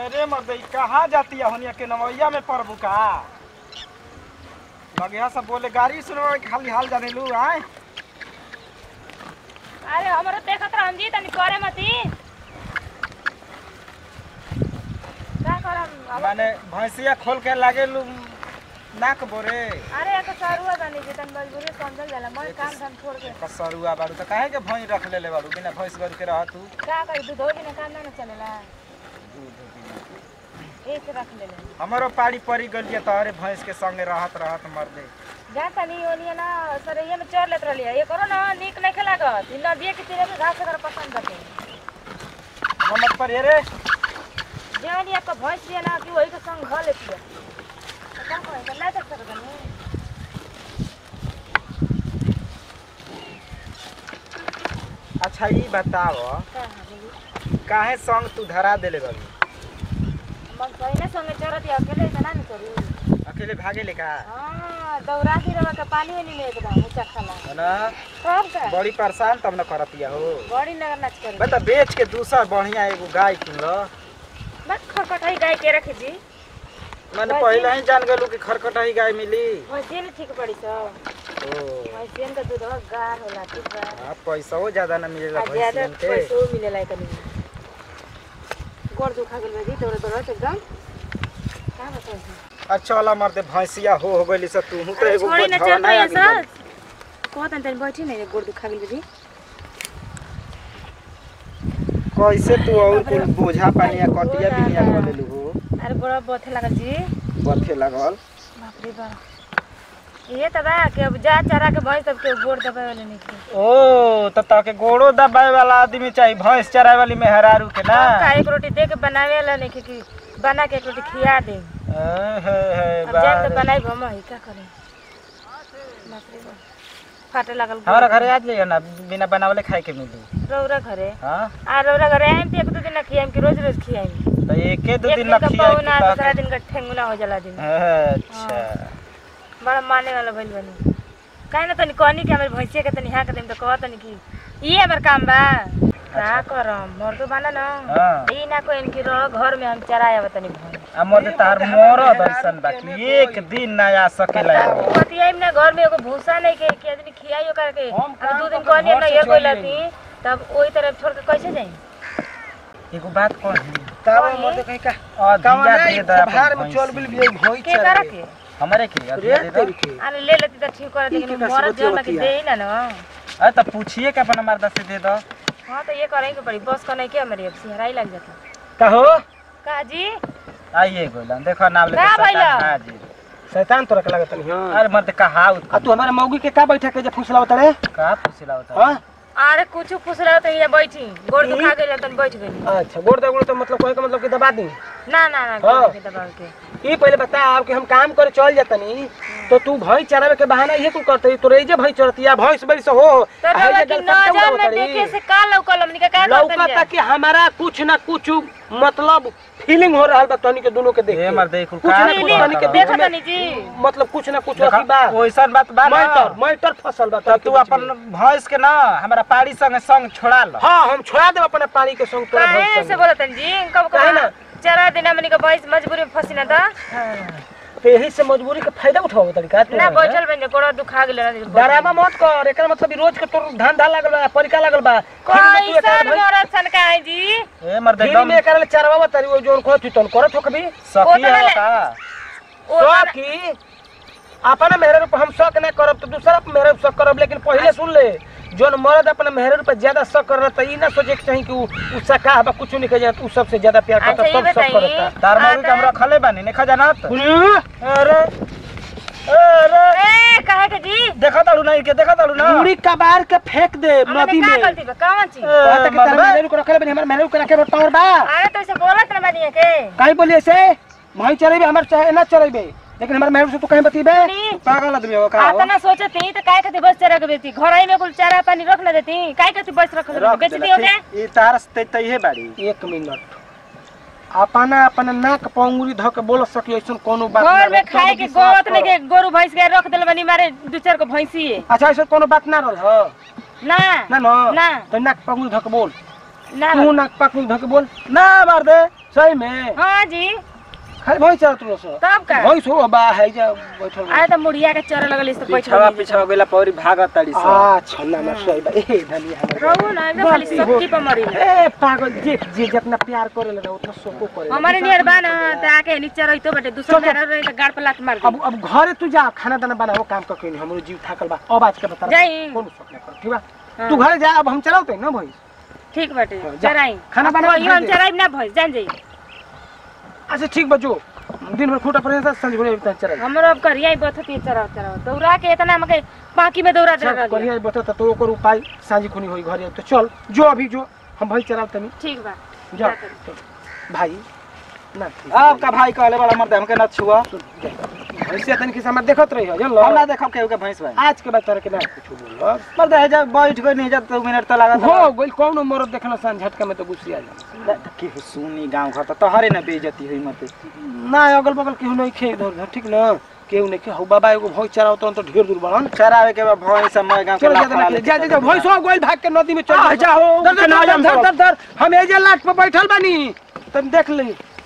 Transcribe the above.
अरे मर्द ई कहाँ जाती है होनिया के नवैया में पड़बू का लगे सब बोले गाड़ी सुनवा के खाली हाल जाने लू आए अरे हमरो देखत रहम जी तनी करे मती का करम अब- माने भैंसिया खोल के लागे लू नाक बोरे अरे एक सरुआ जानी जी तनी मजबूरी समझल जाला मन काम धाम छोड़ के कसरुआ बारू तो काहे के भैंस रख लेले बारू बिना भैंस गर के रह तू का करी दूध हो बिना काम ना चलेला एक रख ले ले हमारो पाड़ी पड़ी गलिए तोहरे भैंस के संगे रहत रहत मर दे जा तनी ओनिया ना सर ये में चढ़ लेत रहलिए ये करो ना नीक नहीं लागत इ नदिए के तीरे में घास अगर पसंद करते मत पर रे जेवनी आपका भैंस है ना कि वही के संग घ लेती है तो का करे तो नहीं देख सकत नहीं अच्छा ई बताव का है काहे संग तू धरा देले बारू मन सही ना संगे चढ़त है अकेले तो ना करी अकेले भागे ले का हां दौरा की रवा के पानी में नहीं एकदम ऊंचा खाला है ना सब का बड़ी परेशान तब न करतिया हो बड़ी नगर नाच करी बता बेच के दूसर बढ़िया एगो गाय किन लो बस खटखटाई गाय के रखे जी मैंने गाय पहले ही जान गेलू कि खरखटाई गाय मिली वैसे नहीं ठीक पड़ी सब ओ वैसे तो दूध गार होला ठीक बा हाँ पैसा ज्यादा ना मिलेला आ ज्यादा भैंसियन के पैसो मिलेला कनी गोड़ दुखा गेल बजी तोरे तोरे एकदम का बताई अच्छा वाला मरते भैंसिया हो हो गइली से तू तो एगो छोड़ी ना बोझवा चल ना रही आगे सर बढ़ी। कहतन तनी बैठी नहीं गोड़ दुखा गेल बजी कैसे तू और कुल बोझा पानी या कटिया बिनिया कर लेलू हो अरे बड़ा बथे लागल जी बथे लगल बाप रे बाप ये तो बा कि अब जा चरा के भैंस सबके गोड़ दबाए वाले नहीं थे ओ तो ताके गोड़ो दबाए वाला आदमी चाहिए भैंस चराए वाली मेहरारू के ना का एक रोटी दे के बनावे वाला नहीं थे कि बना के एक रोटी खिया दे ए, हे, हे, अब जान तो बारे। बनाई हम ही का करे बाप रे बाप फाटे लागल हमारा घरे आ जाइए ना बिना बनावले खाए के मिली रौरा घरे हाँ आ रौरा घरे आइम तो एक दो दिन ना खियाइम कि रोज रोज खियाइम तो एके दो एक दिन दिन ना का खियाई पौना तू दूसरा ताके- दिन का ठेंगुना हो जाला दिन अच्छा बड़ा माने वाला भइल बनी काहे ना तनी कहनी कि हमारे भैंसिया के तनी हाँ के देम तो कह तनी कि ये हमार काम बा का करम मोर तो बना ना हाँ ई ना कोई इनकी रह घर में हम चराया तनी भैंस हमर तार मोर दर्शन बाकी एक दिन ना आ सकेला एगो। पतिया में घर में एगो भूसा नहीं के कि आदमी खियाइयो करके हम अब दो दिन काम कहनी करके ना घर ये से कोई चली लती तब ओई तरफ छोड़ के कैसे जाई एगो बात कही कही? मत कहीं का अधिया दे दे भार में चल बिल भी भई के करा के हमरे के अधिया दे दे के अरे ले लेती तो ठीक कर लेकिन का मरद जो ना कि बतिया दे ही ना ना अरे तो पूछिए के अपना मर्दा से दे दो हाँ तो ये करेंगे के पड़ी बस का नहीं के हमारी अब सिहराई लग जाता कहो का जी आइए गोला देखो नाम लेके का भइला? सता हाजिर शैतान तोरा के लगत नहीं हां अरे मर्द कहा आ तू हमारे मौगी के का बैठा के जे फुसलावत रे का पूछला होता हां अरे कुछ पूछ रहे तो ये बैठी गोड़ दुखा गई तन बैठ गई अच्छा गोड़ दगुड़ तो मतलब कोई का मतलब कि दबा दी ना ना ना हाँ। गोड़ के दबाव के ई पहले बता आप कि हम काम करे चल जातनी तो तू भई चरावे के बहाना ये तू करते तोरे जे भई चरतिया भैंस बड़ी से हो तो आ हे रवा जे की गलकत्ता नजर में उड़ावतरी। देखे से का लौकल हमनी का का लौका तक कि हमारा कुछ ना कुछ मतलब फीलिंग हो रहा बा तनी के दोनों के देख ए के। मर्द कुल कुछ का नहीं, पूछता तनी के रहो। देख देखा तनी जी मतलब कुछ ना कुछ अथी बा ओइसन बात बा ना मैटर मैटर फसल बा तो तनी के तू बीच अपन में। भैंस के ना हमारा पाड़ी संग संग छोड़ा लो हाँ हम छोड़ा देब अपने पानी के संग तोरा काहे भैंस ऐसे संग। बोलत जी कब काहे कब ना? चरा दिन हमनी का भैंस मजबूरी में फंसी ना था तो यही से मजबूरी के फायदा उठाओ तरीका तू ना बैठल बन गोड़ दुखा गेल डरामा मत कर एकर मतलब ई रोज के तोर धंधा लागल बा परिका लागल बा फिर में तू एकर कैसन भैंस- मरद सन का है जी ए मर्द फिर एकदम में एकर ले चरवावा तरी वो जोन कहत तू तन करत हो कभी सखी ओतना है ले- का ओ तो कि अपना मेहर पर हम शक ना करब तो दूसरा पे मेहर शक करब लेकिन पहले सुन ले जोन मर्द अपना मेहर पर ज्यादा शक कर रहा ई ना सोचे के चाही कि उ उ सका बा कुछ नहीं कहे उ सबसे ज्यादा प्यार करता अच्छा, ये सब शक बताइए। करता तार मौगी के आता- हमरा खले बानी नहीं खजाना तो अरे अरे अरे ए काहे के जी देखा तालू नहीं के देखा तालू ना मुड़ी कबार के फेंक दे हमने नदी का में गलती बा कौन चीज कहता कि तारा मर्द मेहर को रखले बनी हमर मेहर को रखे टावर बा अरे तो ऐसे बोलत ना बनिए के काहे बोली ऐसे वहीं चलेबे हमर चाहे ना चलेबे लेकिन हमर मेहर से तू कहीं बतीबे नहीं। पागल आदमी हो का हो? आता ना सोचती तो काय कहती बस चरा के बेची घर ही में कुल चारा पानी रख ना देती काय कहती बस रख रख बेच देला, दी होते ठीक। ई तार से तइहे बाड़ी एक मिनट अपना अपना नाक पंगुरी धो के बोल सकी ऐसा कोनो बात घर ना में रह। खाए तब के विश्वास गोरत नहीं करो। के गोरु भैंस के रख देल बनी मारे दू चार को भैंसी है अच्छा ऐसा कोनो बात ना रह हो ना ना ना ना तो नाक पंगुरी धो के बोल ना तू नाक पंगुरी धो के बोल ना मार दे सही में हाँ जी खाली भैंस चरत रहो सो तब का भैंस हो बा है जा बैठल आए तो मुड़िया के चरे लगल इस तो पिछवा पिछवा गेला पौरी भागत ताड़ी सब आ छन्ना ना सही बा ए धनिया हमर रहू ना एकदम खाली सबकी पर मरी ए पागल जे जे जितना प्यार करेला ना उतना सबको करेला हमारे नियर बा ना त आके नीचे रहितो बटे दूसरा चल, मेरा रही त गाड़ पे लात मार अब दे अब घरे तू जा खाना दाना बनाओ काम कर के हमरो जीव थाकल बा अब आज के बता जाई। कौन शौक ना कर ठीक बा हाँ। तू घरे जा अब हम चलाते ना भैंस ठीक बटे हाँ, जा। चराई खाना बना के यो हम भेज दे। चराई ना भइस जान जाई अच्छा ठीक बा जो दिन भर खूटा पर संज घरे उतना चला हमरो अब करिया बथती चरा चरा दौड़ा के इतना हमके बाकी में दौड़ा चला चल करिया बता तो ओकर उपाय सांझी खुनी होई घरे तो चल जो अभी जो हम भैंस चलाव तनी ठीक बा जा जा तनी। भाई ना ठीक आपका भाई कहले बड़ा मर्द हमके न छुआ भैंसिया तनी के समय देखत रही हो जल्लो हम ना देखब केहू के भैंस भाई आज के बाद तरह के ना कुछ बोलो मर्द है जब बैठ गई नहीं जब दो मिनट तो लगा हो गोल कौन मरद देखना सान झटका में तो गुस्सी आ जा की सुनी गांव घर तो तोहरे ना बेइज्जती हुई मत ना अगल बगल केहू नहीं खे इधर उधर ठीक ना केहू नहीं खे हौ बाबा एगो भैंस चराओ तो ढेर दूर बड़न चरावे के बाद भैंस समय गांव के चलो लाखड़ा ज्यादा ना लेके जा जा जा चल भैंस हो गोल भाग के नदी में चल आ, जाओ, धर धर केना धर जाम धर सब। धर धर हम एजे लाट पे बैठल बानी तुम देख ली